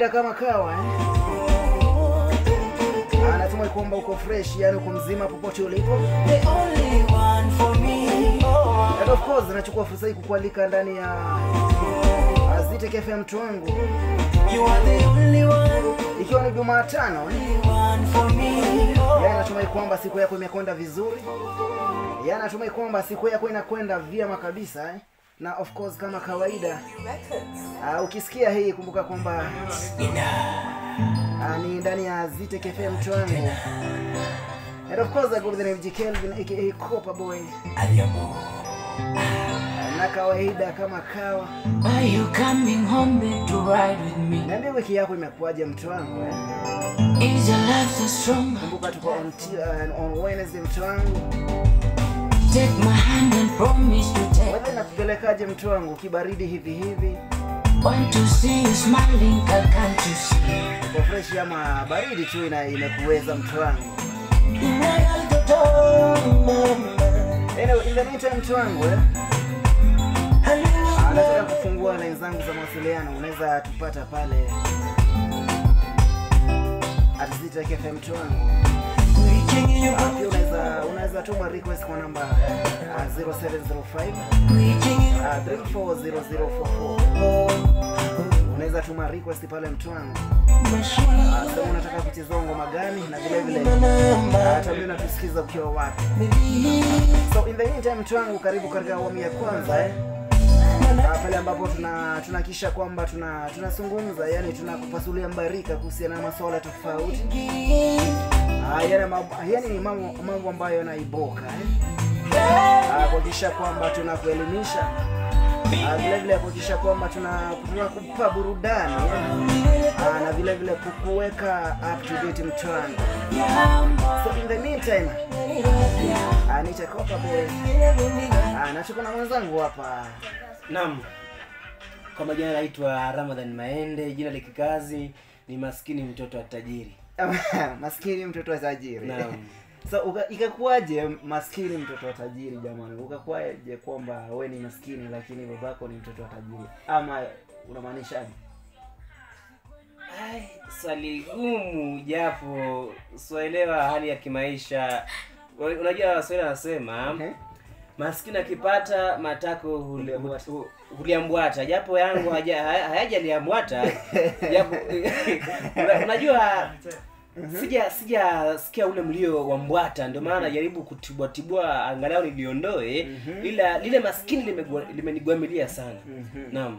kawaida kama kawa eh? Anatumai kwamba uko fresh, yani uko mzima popote ulipo. The only one for me. Oh, And of course nachukua fursa hii kukualika ndani ya Aziteke FM mtu wangu, you are the only one, ikiwa ni Jumatano eh? only one for me. Oh, Yaani natumai kwamba siku yako imekwenda vizuri. Yaani natumai kwamba siku yako inakwenda vyema kabisa eh? Na of course kama kawaida uh, ukisikia hii kumbuka kwamba uh, ni ndani ya Ziteke FM mtu wangu. And of course I go by the name G Kelvin aka Copper Boy. Na kawaida kama kawa. Are you coming home babe, to ride with me? Niambie wiki yako imekuwaje mtu wangu eh? Is your love so strong? Kumbuka tuko on, t- uh, on Wednesday mtu wangu. Take my hand and promise to take. Wewe nakupelekaje mtu wangu kibaridi hivi hivi? Want to see you smiling, girl, can't you see? Uko fresh ama baridi tu ina imekuweza mtu wangu? Anyway, in the meantime mtu wangu eh? Ah, nataka kufungua line zangu za mawasiliano, unaweza tupata pale at Ziteke FM mtu wangu. Ah, Pia unaweza unaweza tuma request kwa namba ah, 0705 ah, 340044. Unaweza tuma request pale mtu wangu. Ah, Sema unataka kucheza ngoma gani na vile vile ah, tuambie unatusikiza ukiwa wapi. So in the meantime mtu wangu, karibu katika awamu ya kwanza eh. Ah, pale ambapo tuna tunakisha kwamba tuna tunazungumza yani tunakupasulia mbarika kuhusiana na masuala tofauti Ah, yale mambo yani ni mambo mambo ambayo yanaiboka eh. Ah, kuhakikisha kwamba tunakuelimisha Ah, vile vile kuhakikisha kwamba tuna tunakupa burudani eh. Ah, na vile vile kukuweka up to date mtwangu. So in the meantime ah, nitakopa boy ah, na tuko na mwenzangu hapa Naam, kwa majina naitwa Ramadhan Maende, jina la kikazi ni maskini mtoto wa tajiri. maskini mtoto wa tajiri Naam. so uka, ikakuwaje maskini mtoto wa tajiri jamani ukakuwaje kwamba we ni maskini lakini babako ni mtoto wa tajiri ama unamaanishaje Ai, swali gumu japo sielewa hali ya kimaisha. Unajua Waswahili wanasema Ehe. maskini akipata matako huli- Huliambwata. hu- huliambwata, japo yangu haja- haya- hayajaliambwata japo una- unajua sija sijasikia ule mlio wa mbwata ndio maana najaribu kutibua tibua angalau niliondoe ila lile maskini limegwa- limenigwamilia sana naam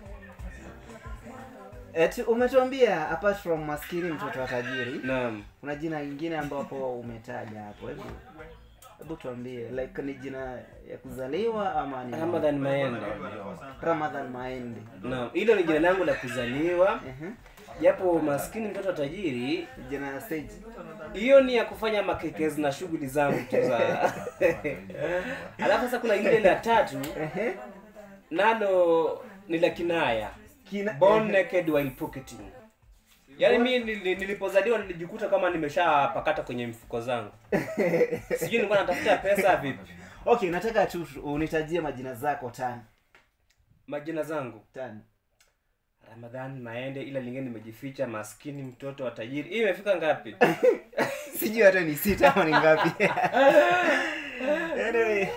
Eti umetuambia apart from maskini mtoto wa tajiri naam kuna jina lingine ambapo umetaja hapo hebu hebu tuambie like ni jina ya kuzaliwa ama ni ramadhan maende Ramadhan Maende naam hilo ni jina langu la kuzaliwa Ehe. japo maskini mtoto wa tajiri jina ya stage hiyo ni ya kufanya makekezi na shughuli zangu tu za alafu sasa kuna ile la tatu Ehe. nalo ni la kinaya Kina- born naked while pocketing yaani mi nili- nilipozaliwa nilijikuta kama nimeshapakata kwenye mfuko zangu sijui nilikuwa natafuta pesa vipi okay nataka tu unitajie majina zako tano majina zangu tano ramadhan maende ila lingine nimejificha maskini mtoto wa tajiri hii imefika ngapi sijui hata ni sita ama ni ngapi anyway.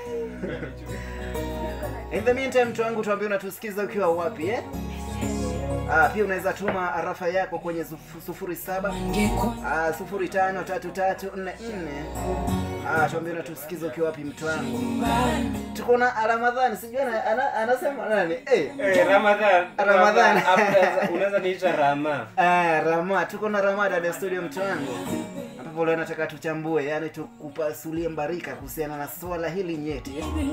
in the meantime mtu wangu tuambie unatusikiza ukiwa wapi eh? Ah, pia unaweza tuma arafa yako kwenye sufu- sufuri saba ah, sufuri tano tatu tatu nne nne ah, tuambie unatusikiza ukiwa wapi mtu wangu tuko na ramadhani sijui ana, ana, anasema nani eh. Eh, ramadhan Ramadhan. Hapo unaweza- unaweza niita rama Ah, Rama, tuko na Ramada ya studio mtu wangu ambapo leo nataka tuchambue, yani tukupasulie mbarika kuhusiana na swala hili nyeti